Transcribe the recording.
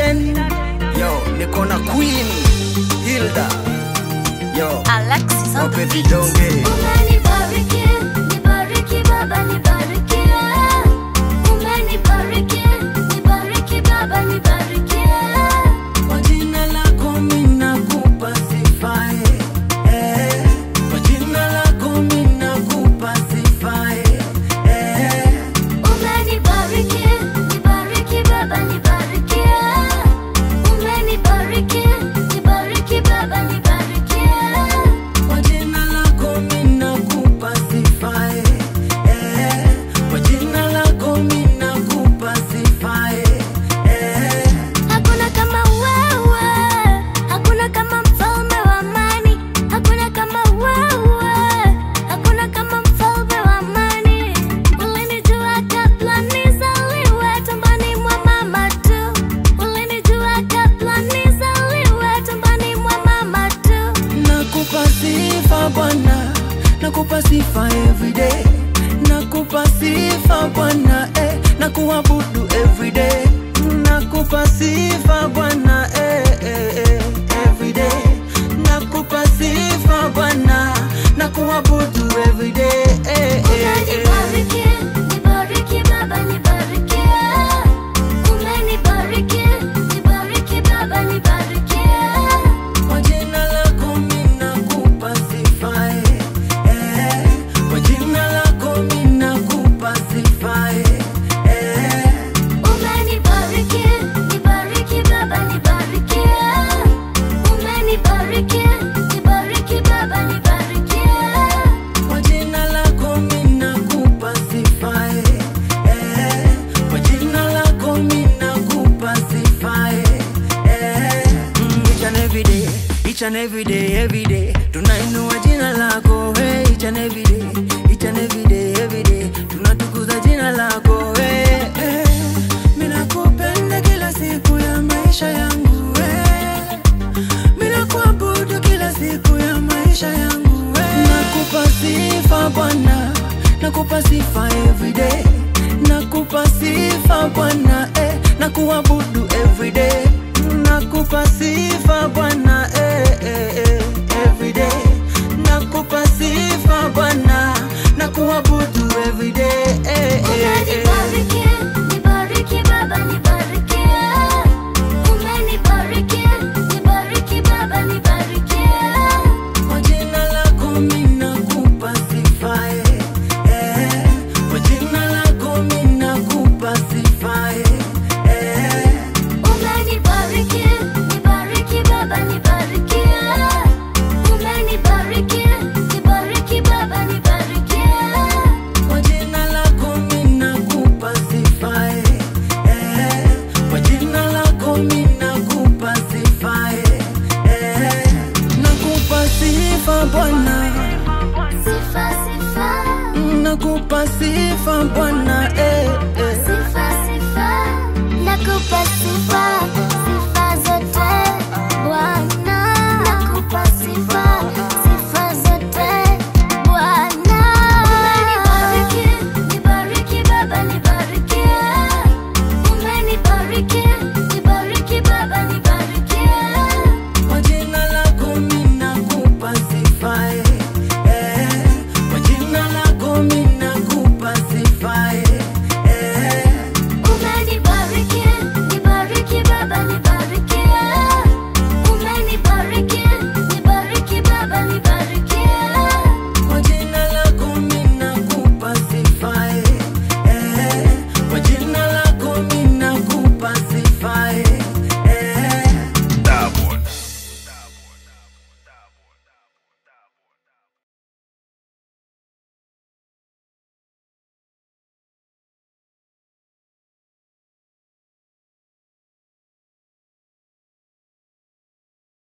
again. Yo, niko na Queen Hilda. Yo, Alexis on the wape beat. vidonge. Umenibariki, nibariki Baba, nibariki. Umenibariki, nibariki Baba, nibariki. Kwa jina lako mina kupa sifa eh, eh. Kwa jina lako mina kupa sifa eh, eh. Umenibariki, nibariki Baba, nibariki. Umenibariki, nibariki Baba, nibariki. Kwa jina lako mina kupa sifa eh, eh. Kwa jina lako mina kupa sifa eh, eh. Hakuna kama wewe, hakuna kama mfalme wa amani, hakuna kama wewe, hakuna kama mfalme wa amani. Ulinijua kabla nizaliwe tumboni mwa mama tu, ulinijua kabla nizaliwe tumboni mwa mama tu. Nakupa sifa Bwana, nakupa sifa everyday, nakupa sifa Bwana eh, na kuabudu everyday, nakupa sifa Bwana eh, eh, eh, everyday, nakupa sifa Bwana, na kuabudu everyday eh, eh, eh. Umenibariki, nibariki Baba, nibariki. Umenibariki, nibariki Baba, nibariki. Kwa jina lako mina kupa sifa eh, eh. Kwa jina lako mina kupa sifa eh, eh. Umenibariki, nibariki Baba, nibariki. Umenibariki, nibariki Baba, nibariki. Kwa jina lako mina kupa sifa eh, eh. Kwa jina lako mina kupa sifa eh, eh. Mm, each and every day, each and every day, every day tunainua jina lako hey, each and every day, each and every day, every day tunatukuza jina lako hey, hey. Mina kupenda kila siku ya maisha yangu hey. Mina kuabudu kila siku ya maisha yangu we. Nakupa sifa Bwana, nakupa sifa everyday, nakupa sifa Bwana